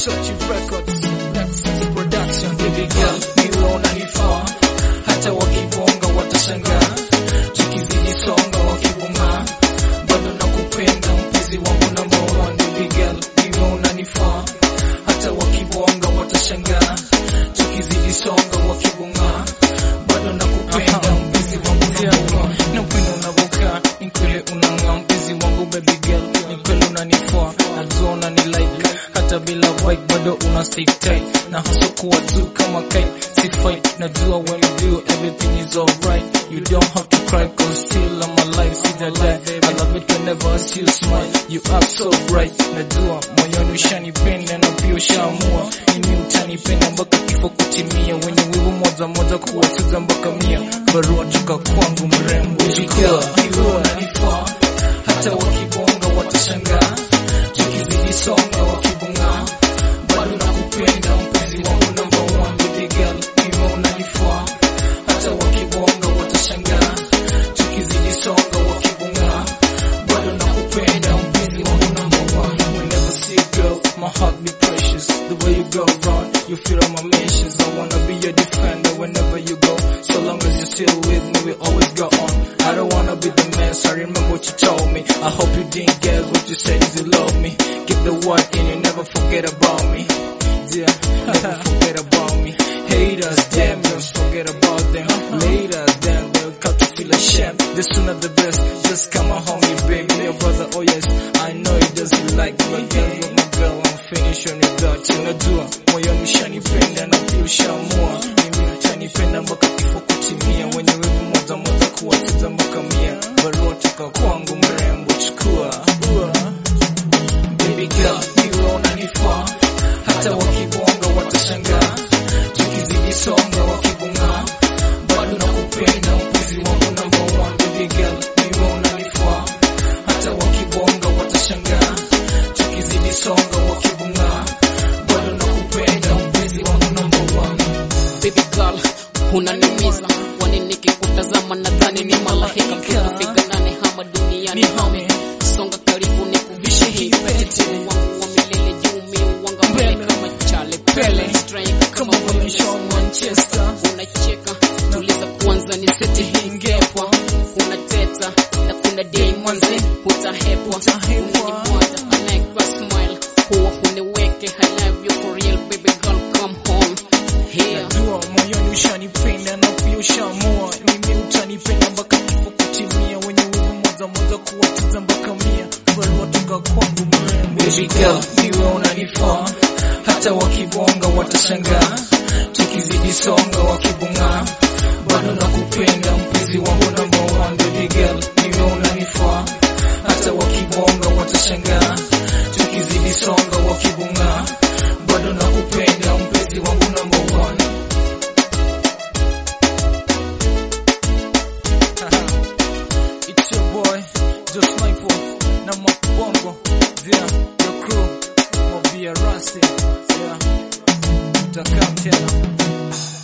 Sochi Records, Nexus Production, baby girl, niwe unanifaa, hata wakibonga watashangaa, tukizidi songa wakibonga, bado nakupenda mpenzi wangu number one, baby girl, niwe unanifaa, hata wakibonga watashangaa, tukizidi songa wakibonga, bado nakupenda mpenzi wangu number one, napenda unavyokaa, ni kweli unang'aa mpenzi wangu baby girl, ni kweli unanifaa, najua unani like hata bila vibe bado una stay tight na hasa kuwa tu kama kite si fight najua when you do everything is alright you don't have to cry cause still I'm alive see the die I love it whenever I see you smile you are so bright najua moyoni ushanipenda na pia ushaamua mimi utanipenda mpaka kifo kutimia wenye wivu moja moja kuwacheza mpaka mia barua toka kwangu mrembo Jikwa, iwe unanifaa hata wakibonga watashangaa tukizidi songa wakibonga bado nakupenda mpenzi wangu number one baby girl iwe unanifaa hata wakibonga watashangaa tukizidi songa wakibonga bado nakupenda mpenzi wangu number one whenever see a girl my heart be precious the way you go around you feel all my missions I wanna be your defender whenever you go so long as you're still with me we always go on I don't wanna be the mess I remember what you told me I hope you didn't get what you said is you love me keep the word and you never forget about me yeah never forget about me haters damn just forget about them later then they'll come to feel ashamed the sooner the best just come on homie baby your brother oh yes I know he doesn't like me girl you're my girl I'm finished on your dot unajua moyoni ushanipenda na pia ushaamua mimi utanipenda mpaka kifo kutimia wenye wivu moja moja kuwacheza mpaka mia barua toka kwangu mrembo chukua baby girl niwe unanifaa hata wakibonga watashangaa tukizidi songa wakibonga bado nakupenda mpenzi wangu number one baby girl niwe unanifaa hata wakibonga watashangaa tukizidi songa wakibonga bado nakupenda mpenzi wangu number one baby girl unanimiza kwani nikikutazama nadhani ni malaika mtutufika nane hama duniani hame songa karibu ni kuvishe hii pete wangu wa milele juu mi wanga mbele kama chale pele striker kama Kama Shaw Manchester unacheka tuliza kwanza ni seti hii ngepwa unateta na kuna day mwanze utahepwa unanimwata anaekwa smile huwa uniweke I love you for real baby girl come home here Najua moyoni ushanipenda na pia ushaamua mimi utanipenda mpaka kifo kutimia wenye wivu moja moja kuwacheza mpaka mia barua toka kwangu mrembo baby girl niwe unanifaa hata wakibonga watashangaa tukizidi songa wakibonga bado nakupenda mpenzi wangu number one baby girl niwe unanifaa hata wakibonga watashangaa tukizidi songa wakibonga bado nakupenda mpenzi wangu number one It's your boy, just like for na mabongo, yeah, your crew, mobia rasti, yeah, utakaa tena.